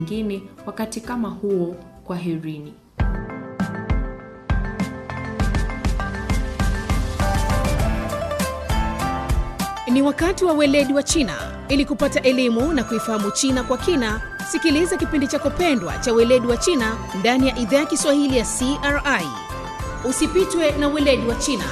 nyingine wakati kama huo. Kwaherini. Ni wakati wa weledi wa China. Ili kupata elimu na kuifahamu China kwa kina, sikiliza kipindi chako pendwa cha weledi wa China ndani ya idhaa ya Kiswahili ya CRI. Usipitwe na weledi wa China.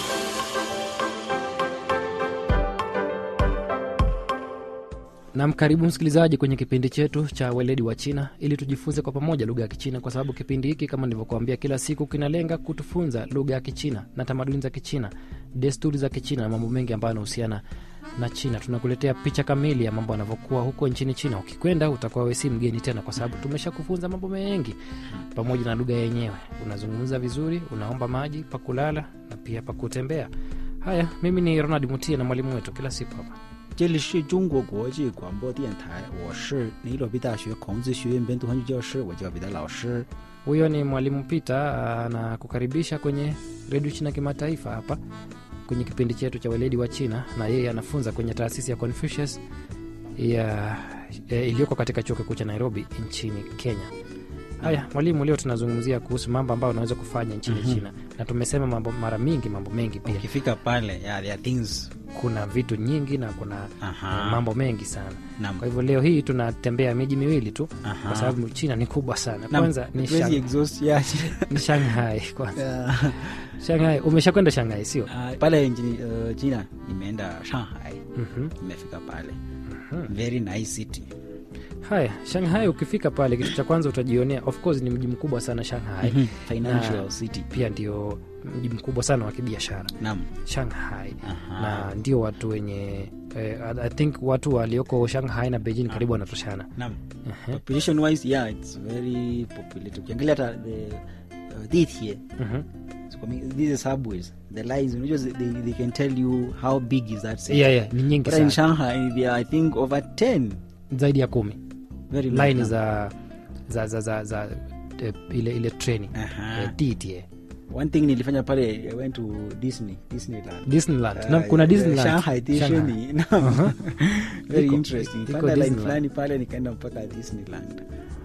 Nam, karibu msikilizaji kwenye kipindi chetu cha weledi wa China ili tujifunze kwa pamoja lugha ya Kichina, kwa sababu kipindi hiki kama nilivyokuambia, kila siku kinalenga kutufunza lugha ya Kichina na tamaduni za Kichina, desturi za Kichina na mambo mengi ambayo yanahusiana na China. Tunakuletea picha kamili ya mambo yanavyokuwa huko nchini China. Ukikwenda utakuwa we si mgeni tena, kwa sababu tumesha kufunza mambo mengi pamoja na lugha yenyewe. Unazungumza vizuri, unaomba maji pa kulala na pia pa kutembea. Haya, mimi ni Ronald Mutie na mwalimu wetu kila siku hapa 这里是中国国际广播电台，我是尼罗比大学孔子学院本土汉语教师，我叫彼得老师。 Huyo ni mwalimu Peter anakukaribisha kwenye redio China kimataifa hapa kwenye kipindi chetu cha weledi wa China, na yeye anafunza kwenye taasisi ya Confucius ya e, iliyoko katika chuo kikuu cha Nairobi nchini Kenya. Haya mwalimu, leo tunazungumzia kuhusu mambo ambayo unaweza kufanya nchini China, na tumesema mambo mara mingi, mambo mengi pia. Ukifika pale, yeah, there are things Kuna vitu nyingi na kuna Aha. eh, mambo mengi sana. Naam. Kwa hivyo leo hii tunatembea miji miwili tu, Aha. kwa sababu China ni kubwa sana. Naam, Kwanza ni, hatuwezi Shang, exhaust, yeah. ni Shanghai kwanza. Yeah. Shanghai, umeshakwenda Shanghai sio? Ah, pale nchini uh, China nimeenda Shanghai, Mhm. nimefika pale very nice city. Haya, Shanghai ukifika pale, kitu cha kwanza utajionea, of course ni mji mkubwa sana Shanghai. Mhm. Financial Na city. Pia ndio mji mkubwa sana wa kibiashara Naam. Shanghai, Aha. na ndio watu wenye eh, I think watu walioko Shanghai na Beijing karibu wanatoshana. Naam. Population wise, yeah, it's very populated. Ukiangalia hata the uh, DTA, Mhm. so, I mean, these subways, the lines, unajua they, they can tell you how big is that city. Yeah, yeah, ni nyingi But in sana, Shanghai, there are, I think over 10 zaidi ya kumi very line large za za za za, za eh, ile ile treni Aha. eh, DTA One thing nilifanya pale, I went to Disney, Disneyland. Disneyland. Uh, Naam, kuna the Disneyland. Shanghai Shanghai. Disney. Naam. Very Iko- interesting. iko Panda line Disneyland. fulani pale nikaenda mpaka Disneyland.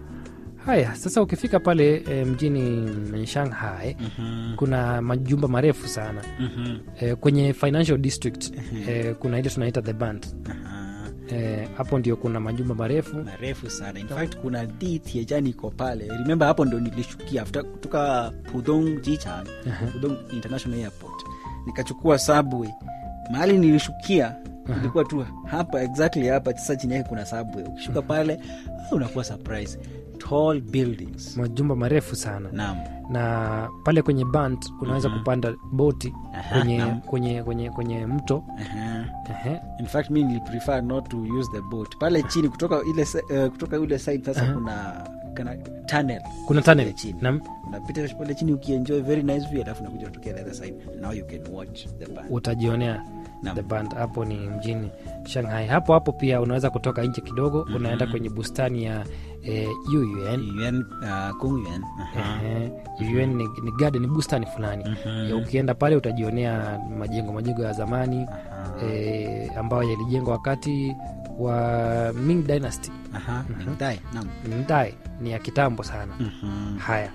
Haya, sasa ukifika pale e, mjini Shanghai kuna majumba marefu sana e, kwenye financial district e, kuna ile tunaita the band Aha. e, hapo ndio kuna majumba marefu marefu sana in fact kuna DTA jani iko pale remember hapo ndo nilishukia after kutoka pudong jichang pudong international airport nikachukua subway mahali nilishukia ilikuwa tu hapa exactly hapa sasa chini yake kuna subway ukishuka pale ah, unakuwa surprise tall buildings majumba marefu sana naam na pale kwenye band unaweza kupanda boti Aha, kwenye, naam. kwenye, kwenye, kwenye mto Aha. Ehe. in fact mi niliprefer not to use the boat pale chini kutoka ile se- eh, kutoka ule side sasa kuna kana tunnel kuna tunnel chini na unapita pale chini ukienjoy very nice view alafu nakuja kutokea the other side now you can watch the band utajionea Naam. the band hapo ni mjini Shanghai. Hapo hapo pia unaweza kutoka nje kidogo unaenda kwenye bustani ya eh, Yuyuan. yuan uh, kongyuan Aha. Ehe, Yuyuan ni, ni garden, ni bustani fulani Ya ukienda pale utajionea majengo majengo ya zamani eh, ambayo yalijengwa wakati wa Ming Dynasty. Aha, Mingdai, naam. Mdai ni ya kitambo sana. Mhm. Haya,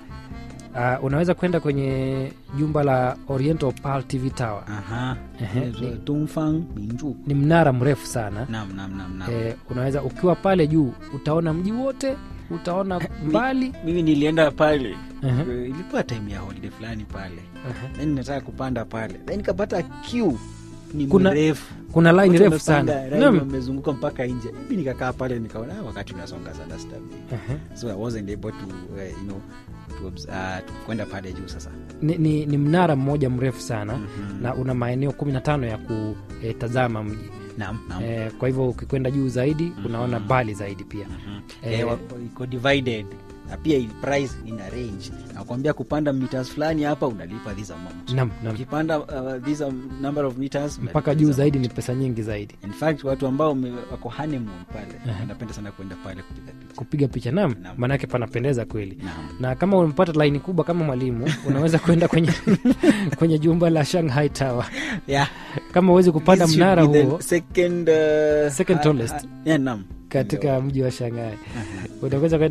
uh, unaweza kwenda kwenye jumba la Oriental Pearl TV Tower. Aha. Ehe, Inaitwa ni- Dongfang Minju. Ni mnara mrefu sana Naam, naam, naam, naam. eh, unaweza ukiwa pale juu utaona mji wote utaona mbali mimi nilienda pale Aha. Eh, ilikuwa time ya holiday fulani pale Aha. then nataka kupanda pale then nikapata queue ni Kuna- mrefu kuna line Watu refu wamepanga sana line, Naam. wamezunguka mpaka nje mi nikakaa pale nikaona "Ah, wakati unasonga sana sitabi Aha. so i wasn't able to uh, you know to, obs- uh, to kwenda pale juu sasa ni, ni, ni mnara mmoja mrefu sana na una maeneo kumi na tano ya kutazama mji naam naam eh, kwa hivyo ukikwenda juu zaidi unaona mbali zaidi pia Eh, Eh, wa- iko divided na pia i- price ina range nakwambia kupanda meters fulani hapa unalipa this amount nam, nam. ukipanda uh, this um, number of meters mpaka unalipa juu this zaidi ni pesa nyingi zaidi in fact watu ambao wame- wako honeymoon pale wanapenda sana kwenda pale kupiga picha kupiga picha nam Naam. maanake panapendeza kweli Naam. na kama umepata laini kubwa kama mwalimu unaweza kwenda kwenye kwenye jumba la Shanghai Tower yeah kama uwezi kupanda This should mnara be the huo second uh, Second ha- tallest. ha- yeah, naam katika mji wa Shanghai. Utaweza